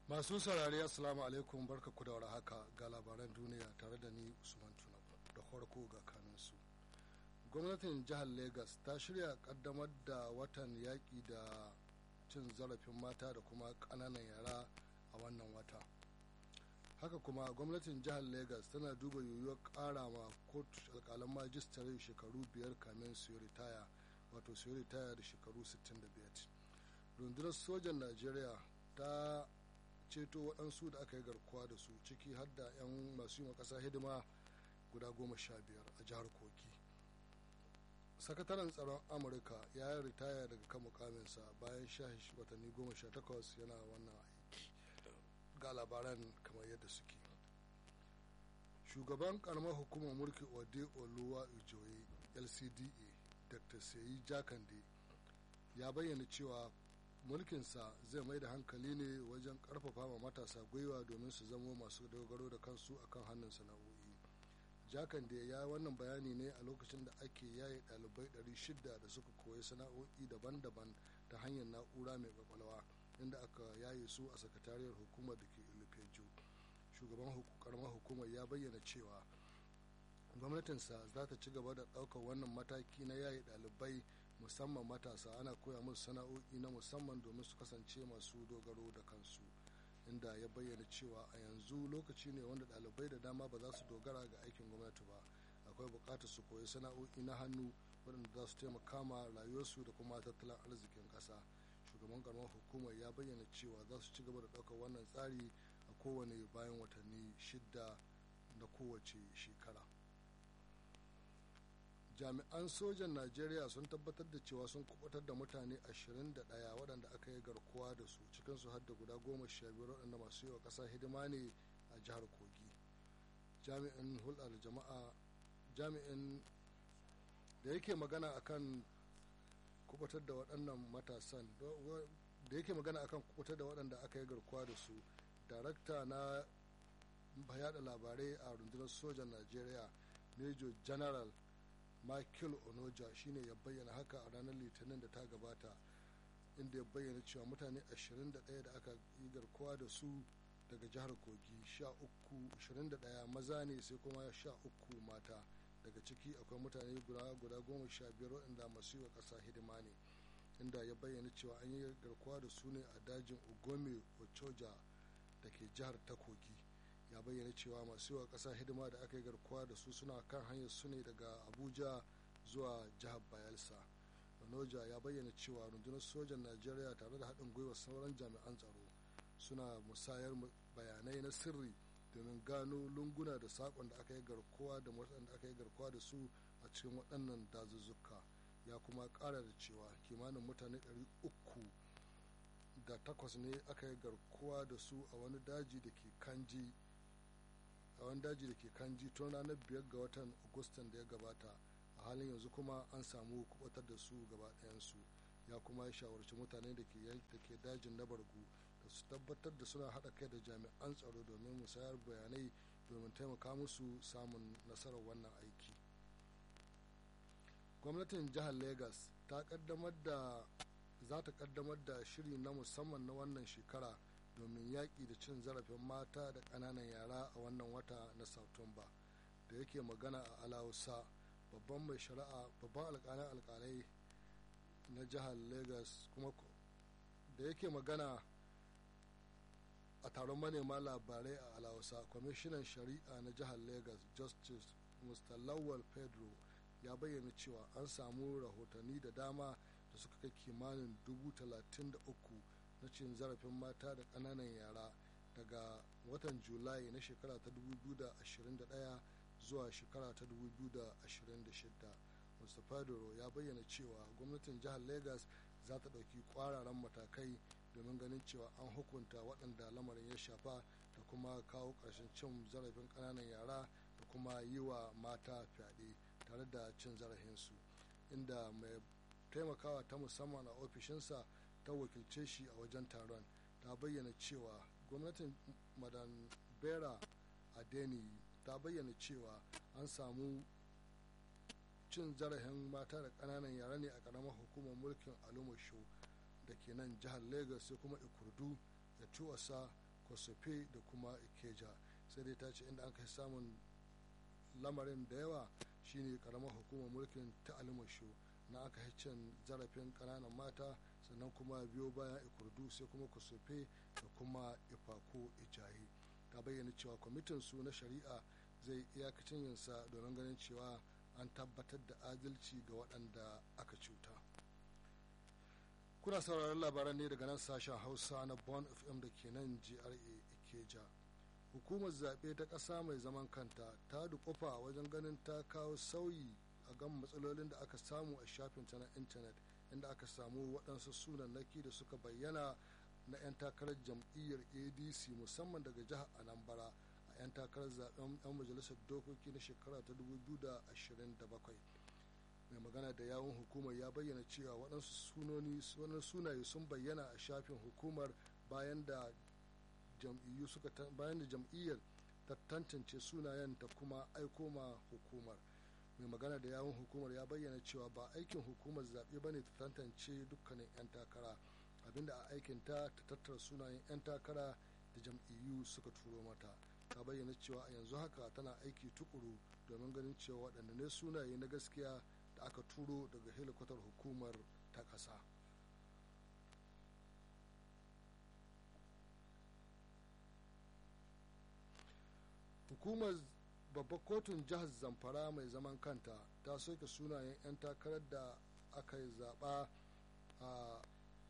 masu saurari assalamu alaikum barka ku da haka ga labaran duniya tare da ni usman tuna da farko ga kanunsu gwamnatin jihar lagos ta shirya kaddamar da watan yaƙi da cin zarafin mata da kuma ƙananan yara a wannan wata haka kuma gwamnatin jihar lagos tana duba yiwuwar ƙara ma kotu alƙalan majistare shekaru biyar kamin su ritaya wato su ritaya da shekaru 65 rundunar sojan najeriya ta ceto waɗansu da aka yi garkuwa da su ciki har da 'yan masu yi ƙasa hidima guda goma sha biyar a jihar kogi sakataren tsaron amurka ya yi ritaya daga kan mukaminsa bayan sha watanni goma sha takwas yana wannan aiki ga labaran kamar yadda suke shugaban karamar hukumar mulki ode oluwa ijoye lcda dr seyi jakande ya bayyana cewa mulkinsa zai mai da hankali ne wajen karfafa ma matasa gwiwa domin su zamo masu dogaro da kansu akan hannun sana'o'i jakan da ya wannan bayani ne a lokacin da ake yaye dalibai 600 da suka koyi sana'o'i daban-daban ta hanyar na'ura mai kwakwalwa inda aka yaye su a sakatariyar hukumar da ke ilufeju shugaban karamar hukumar ya bayyana cewa gwamnatinsa za ta ci gaba da ɗaukar wannan mataki na yaye ɗalibai musamman matasa ana koya musu sana'o'i na musamman domin su kasance masu dogaro da kansu inda ya bayyana cewa a yanzu lokaci ne wanda ɗalibai da dama ba za su dogara ga aikin gwamnati ba akwai buƙatar su koyi sana'o'i na hannu waɗanda za su taimaka ma rayuwarsu da kuma tattalin arzikin ƙasa shugaban karamar hukumar ya bayyana cewa za su ci gaba da ɗaukar wannan tsari a kowane bayan watanni shidda na kowace shekara jami'an sojan najeriya sun tabbatar da cewa sun kubutar da mutane 21 waɗanda aka yi garkuwa da su cikinsu har da guda goma sha biyar waɗanda masu yi wa ƙasa hidima ne a jihar kogi jami'in hulɗar jama'a jami'in da yake magana akan kubutar da waɗannan matasan da yake magana akan kubutar da waɗanda aka yi garkuwa da su darakta na yada labarai a rundunar sojan najeriya major general michael onoja shine ya bayyana haka a ranar litinin da ta gabata inda ya bayyana cewa mutane 21 da aka yi garkuwa da su daga jihar kogi 21 maza ne sai kuma 13 mata daga ciki akwai mutane guda guda goma sha biyar waɗanda masu yi wa ƙasa hidima ne inda ya bayyana cewa an yi garkuwa da su ne a dajin ugome ochoja da ke jihar ta kogi ya bayyana cewa masu yawa ƙasa hidima da aka yi garkuwa da su suna kan hanyar su ne daga abuja zuwa jihar bayelsa noja ya bayyana cewa rundunar sojan najeriya tare da haɗin gwiwa sauran jami'an tsaro suna musayar bayanai na sirri domin gano lunguna da saƙon da aka yi garkuwa da waɗanda aka yi garkuwa da su a cikin waɗannan dazuzzuka ya kuma ƙara da cewa kimanin mutane 300 da takwas ne aka yi garkuwa da su a wani daji da ke kanji a wani daji da ke kanji tun ranar biyar ga watan agustan da ya gabata a halin yanzu kuma an samu kubatar da su gaba ɗayansu ya kuma ya shawarci mutane da ke dajin na bargu da su tabbatar da suna haɗa kai da jami'an tsaro domin musayar bayanai domin taimaka musu samun nasarar wannan aiki gwamnatin jihar lagos ta kaddamar da za ta kaddamar da shiri na musamman na wannan shekara domin yaƙi da cin zarafin mata da ƙananan yara a wannan wata na satumba da yake magana a alausa babban mai shari'a babban alƙalin alƙalai na jihar lagos kuma da yake magana a taron manema labarai a alausa kwamishinan shari'a na jihar lagos justice mr lawal pedro ya bayyana cewa an samu rahotanni da dama da suka kai kimanin dubu talatin da uku na cin zarafin mata da ƙananan yara daga watan julai na shekara ta 2021 zuwa shekara ta 2026 mustapha doro ya bayyana cewa gwamnatin jihar lagos za ta ɗauki ƙwararan matakai domin ganin cewa an hukunta waɗanda lamarin ya shafa da kuma kawo ƙarshen cin zarafin ƙananan yara da kuma yi wa mata fyaɗe tare da cin zarafinsu inda mai taimakawa ta musamman a ofishinsa ta wakilce shi a wajen taron ta bayyana cewa gwamnatin madan bera adeni ta bayyana cewa an samu cin zarafin mata da ƙananan yara ne a ƙaramar hukumar mulkin alumusho da ke nan jihar lagos sai kuma ikurdu da tuwasa kosofe da kuma ikeja sai dai ta ce inda an kai samun lamarin da yawa shine karamar hukumar mulkin ta alimasho na aka cin zarafin kananan mata sannan kuma biyo bayan ikurdu sai kuma kusurfe da kuma ifako ijayi ta bayyana cewa kwamitin su na shari'a zai iyakacin yinsa domin ganin cewa an tabbatar da adalci ga waɗanda aka cuta kuna sauraron labaran ne daga nan sashen hausa na bon fm da ke nan gra ikeja hukumar zaɓe ta ƙasa mai zaman kanta ta dukufa wajen ganin ta kawo sauyi a gan matsalolin da aka samu a shafinta na intanet inda aka samu waɗansu sunannaki da suka bayyana na 'yan takarar jam'iyyar adc musamman daga jihar anambra a 'yan takarar zaben 'yan majalisar dokoki na shekara ta 2027 mai magana da yawun hukumar ya bayyana cewa waɗansu sunaye sun bayyana a shafin hukumar bayan da jam'iyyu suka bayan da jam'iyyar ta tantance sunayen ta kuma aiko ma hukumar mai magana da yawun hukumar ya bayyana cewa ba aikin hukumar zaɓe ba ne ta tantance dukkanin 'yan takara abinda a aikin ta ta tattara sunayen 'yan takara da jam'iyyu suka turo mata ta bayyana cewa a yanzu haka tana aiki tukuru domin ganin cewa waɗanda ne sunaye na gaskiya da aka turo daga helikwatar hukumar ta ƙasa. hukumar babbar kotun jihar zamfara mai zaman kanta ta soke sunayen 'yan takarar da aka yi zaɓa a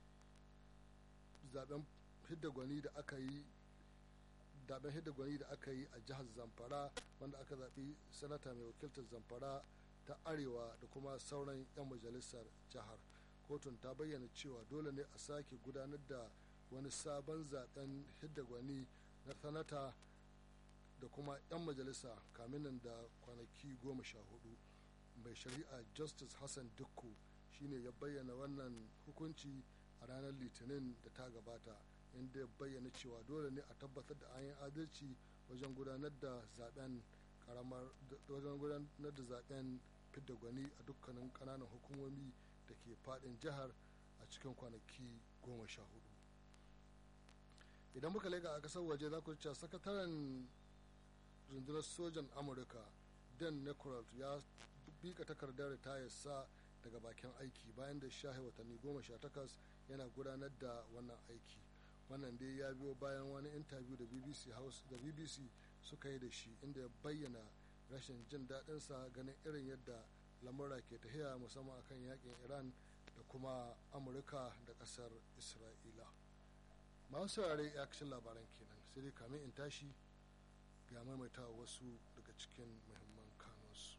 zaben hidda gwani da aka yi zaben hidda gwani da aka yi a jihar zamfara wanda aka zaɓi sanata mai wakiltar zamfara ta arewa da kuma sauran 'yan majalisar jihar kotun ta bayyana cewa dole ne a sake gudanar da wani sabon zaben hidda gwani na sanata da kuma 'yan majalisa kamin da kwanaki goma sha hudu mai shari'a justice hassan dukku shine ya bayyana wannan hukunci a ranar litinin da ta gabata inda ya bayyana cewa dole ne a tabbatar da an yi adalci wajen gudanar da zaben karamar wajen gudanar da zaben fidda gwani a dukkanin kananan hukumomi da ke fadin jihar a cikin kwanaki goma sha hudu idan muka lega a kasar waje za ku cewa sakataren rundunar sojan amurka dan necoralt ya bika takardar ritayarsa daga bakin aiki bayan da shahe watanni goma sha takwas yana gudanar da wannan aiki wannan dai ya biyo bayan wani intabiyu da bbc house da bbc suka yi da shi inda ya bayyana rashin jin daɗinsa ganin irin yadda lamura ke tafiya musamman akan yakin iran da kuma amurka da ƙasar isra'ila masu saurare ya labaran kenan sai dai kamin in tashi ga maimaita wasu daga cikin muhimman kanunsu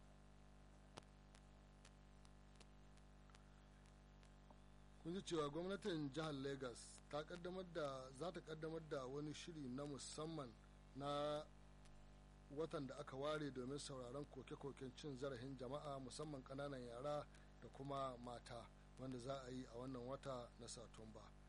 kun ji cewa gwamnatin jihar lagos ta kaddamar da za ta kaddamar da wani shiri na musamman na watan da aka ware domin sauraron koke-koken cin zarafin jama'a musamman kananan yara da kuma mata wanda za a yi a wannan wata na satumba